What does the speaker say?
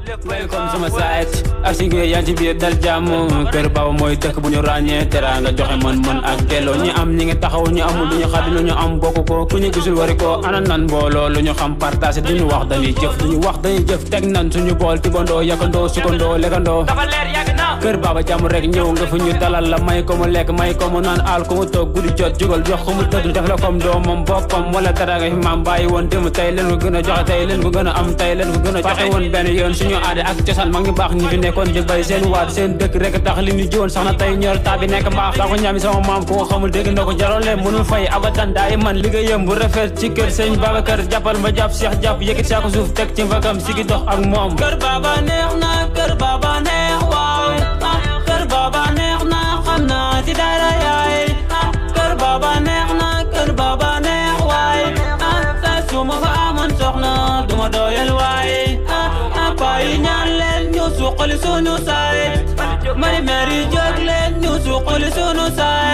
welcome sama site ak si nga yaa ci biir dal jàmm kër baba mooy dëkk bu ñu ràññee teraanga joxe mën mën ak delloo ñi am ñi ngi taxaw ñi amul lu ñu xadi lu ñu am bokk ko ku ñu gisul wari ko ana nan mbooloo lu ñu xam partagé duñu wax dañuy jëf duñu wax dañuy jëf teg nan suñu bool tibandoo yakandoo sukandoo lekkandoo kër baba jàmm rek ñëw nga fu ñu dalal la may ko mu lekk may ko mu naan aal ko mu toog guddi jot jugal jox ko mu tëdd def la comme doomam boppam wala teraanga fi maam bàyyi woon démb tey leen ko gën a joxe tey leen ko gën a am tey leen ko gën a joxe woon benn yoon suñu aada ak cosaan mag ñu baax ñi fi nekkoon di bay seen waat seen dëkk rek tax li ñu jiwoon sax na tey ñor taa bi nekk mbaax daa ko ñaami sama maam ku ko xamul dégg na ko jarole mënul fay abadan daay man liggéeyam bu rafet ci kër sëñ Babacar jàppal ma jàpp Cheikh jàpp yëkkit saako suuf teg ci mbagam sigi dox ak moom kër baba neex na kër baba neex waaw kër baba neex na xam naa ci dara yaay kër baba neex na kër baba neex waay sa su ma fa amoon soxna duma doyal waay payi ñaan leen ñu suqali sunu saay mari mari jóg leen ñu suqali sunu saay